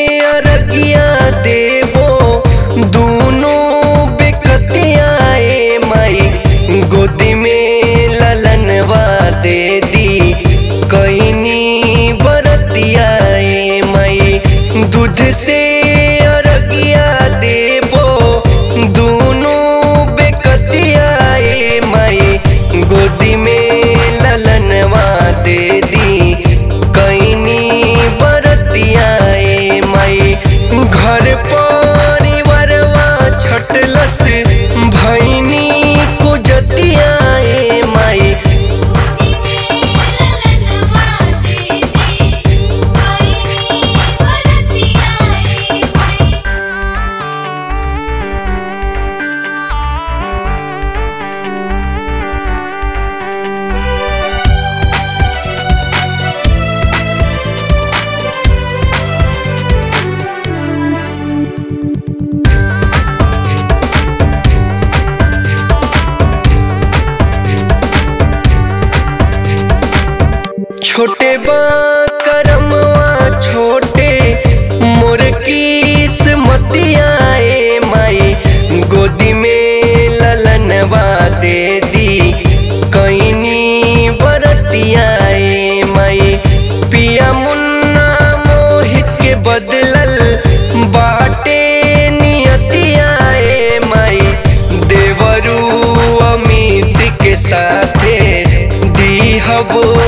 अरगिया देवो दोनों बेकतिया ए माई गोदी में ललनवा दे दी कहनी बरतिया ए माई दूध से अरगिया देवो दोनों बेकतिया ए माई गोदी में ललनवा दे दी कैनी बरतिया ए माई घर परिवारवा छटलस भैनी कुजतिया ए माई गोदी में ललनवा दे दी कोई बरतिया ए माई छोटे बा करमवा छोटे मोर किस्मतिया ए माई गोदी में ललनवा दे दी कैनी बरतिया ए माई पिया मुन्ना मोहित के बदलल बाटे नियतिया ए माई देवरू अमित के साथे दीहब